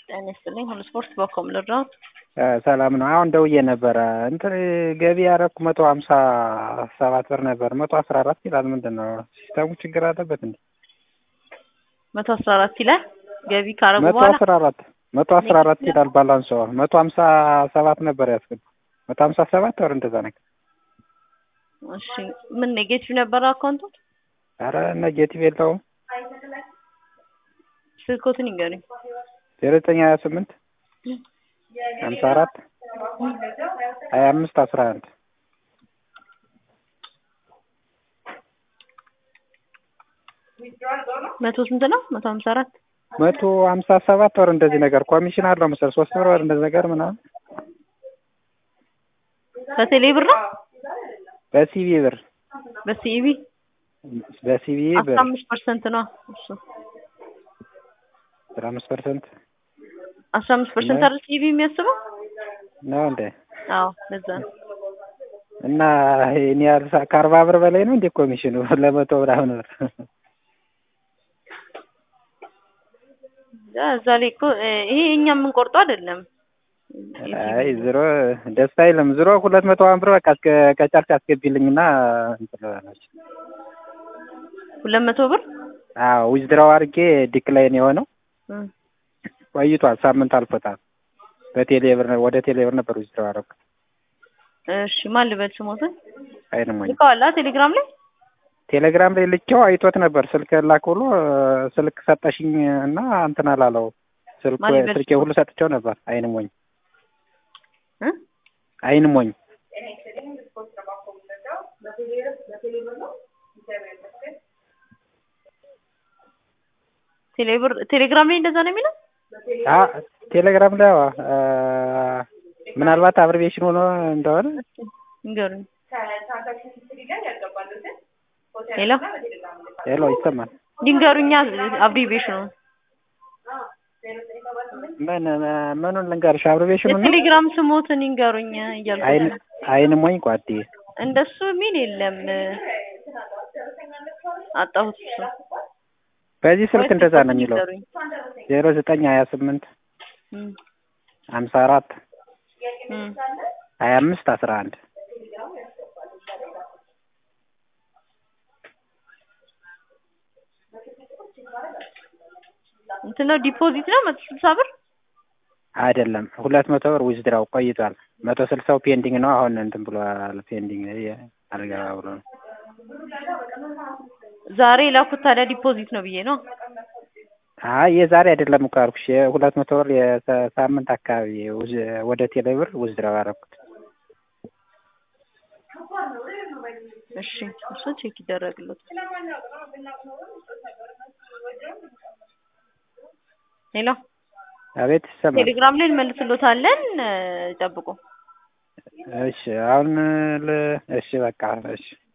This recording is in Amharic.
ጤና ይስጥልኝ። ሁሉ ስፖርት በኮም ልርዳዎት? ሰላም ነው። አሁን ደውዬ ነበረ እንትን ገቢ ያደረኩ መቶ ሀምሳ ሰባት ብር ነበር። መቶ አስራ አራት ይላል። ምንድን ነው ሲስተሙ ችግር አለበት እንዴ? መቶ አስራ አራት ይላል ገቢ ካረጉ መቶ በኋላ አስራ አራት መቶ አስራ አራት ይላል ባላንስ መቶ ሀምሳ ሰባት ነበር ያስገባ መቶ ሀምሳ ሰባት ወር እንደዛ ነገር። እሺ ምን ኔጌቲቭ ነበረ አካውንቱ? ኧረ ኔጌቲቭ የለውም። ስልኮትን ይንገሩኝ። ዜሮ ዘጠኝ ሀያ ስምንት ሀምሳ አራት ሀያ አምስት አስራ አንድ መቶ ስንት ነው? መቶ ሀምሳ አራት መቶ ሀምሳ ሰባት ወር እንደዚህ ነገር ኮሚሽን አለው መሰል ሶስት ብር ወር እንደዚህ ነገር ምናምን በቴሌ ብር ነው በሲቪ ብር በሲኢቢ በሲቪ ብር አስራ አምስት ፐርሰንት ነው እሱ አስራ አምስት ፐርሰንት አስራ አምስት ፐርሰንት አይደል ሲኢቢ የሚያስበው? ነው እንዴ? አዎ ለዛ ነው። እና ይሄን ያህል ሳ- ከአርባ ብር በላይ ነው እንዴ ኮሚሽኑ ለመቶ ምናምን ብር? ያ እዛ ላይ እኮ እ፣ ይሄ እኛ የምንቆርጠው አይደለም። አይ ዝሮ ደስ አይልም። ዝሮ ሁለት መቶ ሀምሳ ብር በቃ እስከ ከጨርቅ አስገቢልኝና እንትን ልበላችሁ። ሁለት መቶ ብር አዎ ዊዝድራው አድርጌ ዲክላይን የሆነው እ፣ ቆይቷል። ሳምንት አልፎታል። በቴሌ ብር ወደ ቴሌ ብር ነበር ዊዝድራው አደረኩት። እሺ ማን ልበል ስሞትን አይንሞኝ ልከዋላ ቴሌግራም ላይ ቴሌግራም ላይ ልኬው አይቶት ነበር። ስልክ ላክ ብሎ ስልክ ሰጠሽኝ እና እንትን አላለው። ስልክ ማን ይበልጥ ስልኬ ሁሉ ሰጥቼው ነበር። አይንሞኝ እ? አይንሞኝ ቴሌብር ቴሌግራም ላይ እንደዛ ነው የሚለው አ ቴሌግራም ላይ አዎ፣ አ፣ ምናልባት አብሬቬሽን ሆኖ እንደሆነ ንገሩኝ። ሄሎ ሄሎ ይሰማል። ድንገሩኛ አብሪቬሽኑ ምን ምኑን ልንገርሽ? አብሬቬሽኑ ነው የቴሌግራም ስሞትን ይንገሩኝ እያልኩ አይን ነው። አይንሞኝ ጓዴ እንደሱ የሚል የለም። አጣሁት እሱ በዚህ ስልክ ወይ እንደዛ ነው ስልኩን የሚለው ይንገሩኝ። ዜሮ ዘጠኝ ሀያ ስምንት እም፣ ሀምሳ አራት እም። ሀያ አምስት አስራ አንድ እንትን ነው ዲፖዚት ነው መቶ ስልሳ ብር አይደለም ሁለት መቶ ብር ዊዝድራው ቆይቷል። መቶ ስልሳው ፔንዲንግ ነው። አሁን እንትን ብሏል። ፔንዲንግ አልገባ ብሎ ነው። ዛሬ ላኩት። ታዲያ ዲፖዚት ነው ብዬ ነው። አይ የዛሬ አይደለም እኮ አልኩሽ። የሁለት መቶ ብር የሳምንት አካባቢ ውዝ- ወደ ቴሌ ብር ዊዝድራው አደረኩት። እሺ እሱ ቼክ ይደረግለት። ሄሎ አቤት ይሰማል። ቴሌግራም ላይ እንመልስሎታለን። እ፣ ጠብቁ። እሺ አሁን ል እሺ በቃ እሺ